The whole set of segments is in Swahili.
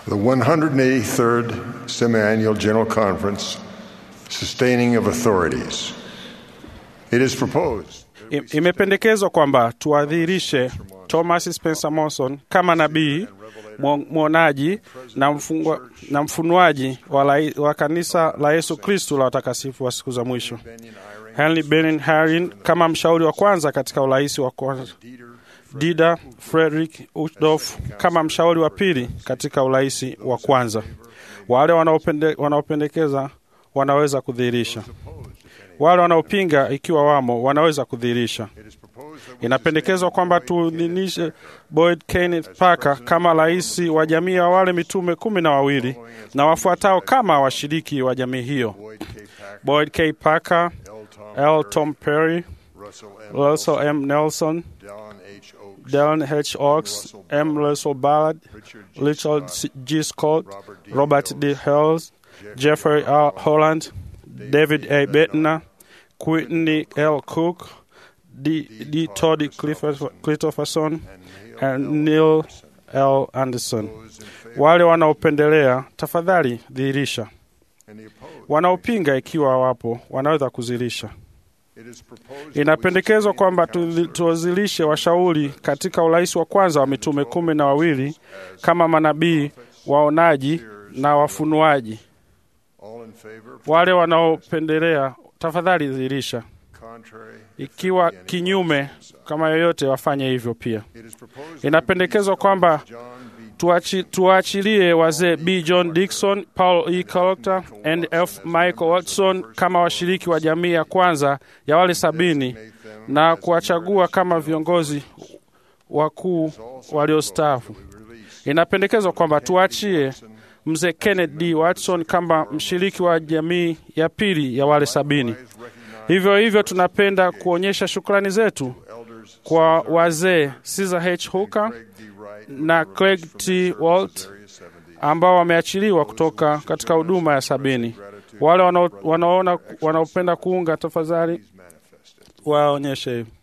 The 183rd Semiannual General Conference, Sustaining of Authorities. It is proposed I- Imependekezwa kwamba tuadhirishe Thomas Spencer Monson kama nabii mwo- mwonaji na, mfungwa, na mfunuaji wa, lai- wa kanisa la Yesu Kristu la watakatifu wa siku za mwisho, Henry Benin Harin kama mshauri wa kwanza katika urais wa kwanza, Dida Frederick Uchtdorf kama mshauri wa pili katika urais wa kwanza. Wale wanaopende, wanaopendekeza wanaweza kudhihirisha wale wanaopinga ikiwa wamo wanaweza kudhihirisha. Inapendekezwa kwamba tuidhinishe Boyd Kenneth Parker kama rais wa jamii ya wale mitume kumi na wawili na wafuatao kama washiriki wa jamii hiyo: Boyd K. Parker, L. Tom Perry, Russell M. Nelson, Dallin H. Oaks, M. Russell Ballard, Richard C- G. Scott, Robert D. Hales, Jeffrey R. Holland, David A. Bettner, Whitney L. Cook, D. D. Todd Clifford- Christopherson, and Neil L. Anderson. Wale wanaopendelea, tafadhali dhihirisha. Wanaopinga, ikiwa wapo, wanaweza kuzilisha. Inapendekezwa kwamba tuzi- tuwazilishe washauri katika urais wa kwanza wa mitume kumi na wawili kama manabii, waonaji na wafunuaji. all in favor, Wale wanaopendelea, tafadhali dhihirisha. contrary. Ikiwa kinyume, kama yoyote, wafanye hivyo pia. It is proposed Inapendekezwa kwamba John B. tuachi- tuwaachilie wazee B. John Dixon, Paul E. Collector and F. Michael Watson kama washiriki wa jamii ya kwanza ya wale sabini na kuwachagua kama viongozi wakuu waliostaafu. Inapendekezwa kwamba tuachie mzee Kenneth D. Watson kama mshiriki wa jamii ya pili ya wale sabini. Hivyo hivyo, tunapenda kuonyesha shukrani zetu elders kwa wazee Caesar H. Hooker Craig D. Wright na Craig T. Walt ambao wameachiliwa kutoka katika huduma ya sabini. Wale wanao- wanaona wanaopenda kuunga, tafadhali manifested. waonyeshe hivi.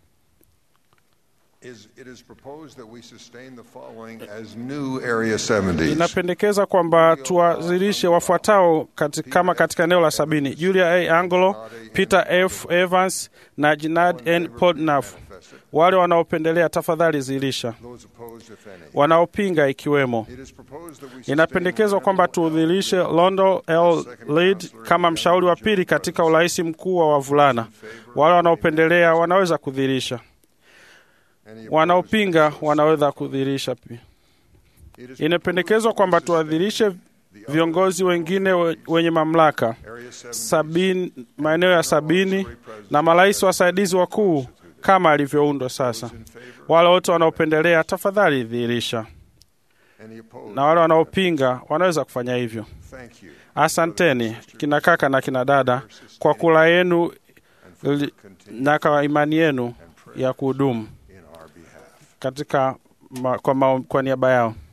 Is, it is proposed that we sustain the following as new Area 70s. Inapendekeza kwamba tuwazilishe wafuatao kati, kama katika eneo la sabini: Julia A. Angelo, Peter F. Evans na Jinad N. Podnaf. Wale wanaopendelea, tafadhali zilisha. Those opposed, if any. Wanaopinga ikiwemo It is proposed that we sustain Inapendekezwa kwamba tuudhilishe Londo L. Lead kama mshauri wa pili katika urais mkuu wa wavulana. Wale wanaopendelea wanaweza kudhihirisha, any opposed. wanaopinga wanaweza kudhihirisha pia. It is Inapendekezwa kwamba tuadhirishe viongozi wengine we- wenye mamlaka Area 70 sabini, maeneo ya sabini na marais wasaidizi wakuu kama alivyoundwa sasa. in favor, Wale wote wanaopendelea, tafadhali dhihirisha, any opposed. na wale wanaopinga wanaweza kufanya hivyo. Thank you. Asanteni kina kaka na kina dada kwa kula yenu And for li- continue na kwa imani yenu ya kuhudumu in our behalf. katika ma, kwa, ma, kwa niaba yao.